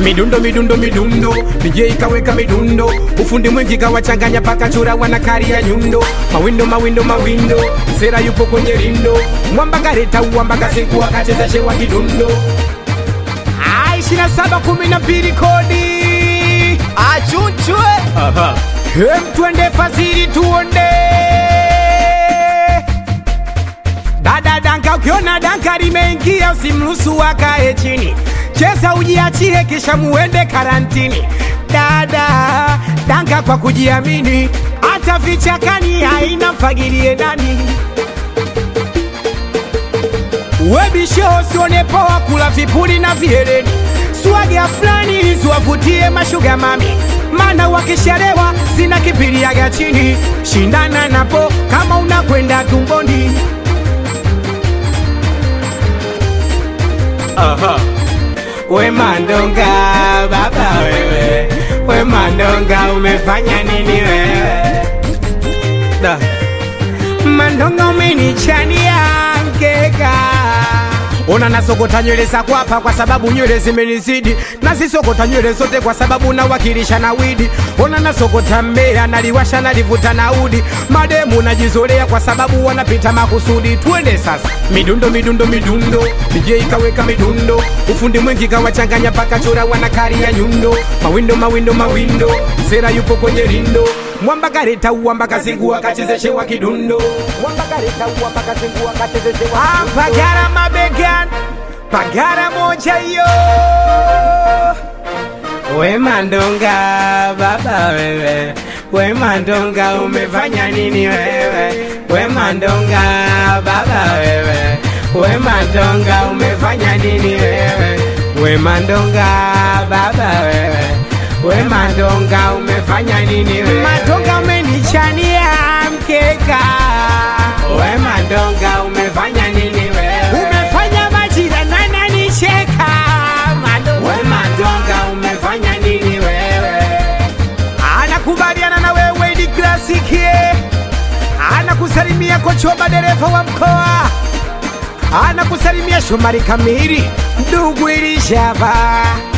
midundo midundo midundo DJ kaweka midundo ufundi mwingi kawachanganya paka chura wanakari ya nyundo mawindo mawindo mawindo sera yupo kwenye rindo mwamba kareta uwamba kasiku akacheza shewa kidundo Ah, ishirini na saba kumi na mbili kodi achunchwe Hem, twende fasiri tuonde dada danka ukiona danka limeingia usimruhusu akae chini cheza ujiachie kisha muende karantini dada danka kwa kujiamini hata vichakani haina mfagilie ndani webisho usione poa kula vipuli na vihereni swaga fulani ziwavutie mashuga mami mana wakishalewa sina kipiliaga chini shindana napo kama unakwenda tumboni we mandonga baba wewe we mandonga umefanya nini wewe da. mandonga umenichania mkeka ona nasokota nywele za kwapa kwa sababu nywele zimenizidi nazisokota nywele zote kwa sababu nawakilisha na widi ona nasokota mbea naliwasha nalivuta na udi mademu najizolea kwa sababu wanapita makusudi twende sasa midundo midundo midundo DJ kaweka midundo ufundi mwingi kawachanganya paka chura wanakari ya nyundo mawindo mawindo mawindo sera yupo kwenye rindo mwamba kareta uwamba kazingua kachezeshewa kidundo mwamba kareta uwamba kazingua kachezeshewa ah, pagara mabegan pagara moja yo we mandonga baba wewe we mandonga umefanya nini wewe we mandonga baba wewe we mandonga umefanya nini wewe we mandonga baba wewe we mandonga umefanya nini wewe mandonga umenichania mkeka we mandonga umefanya nini wewe umefanya majira nana nicheka mandonga we mandonga umefanya nini wewe anakubaliana na wewe ni klasiki anakusalimia kochoba dereva wa mkoa anakusalimia shomari kamili ndugu ilishava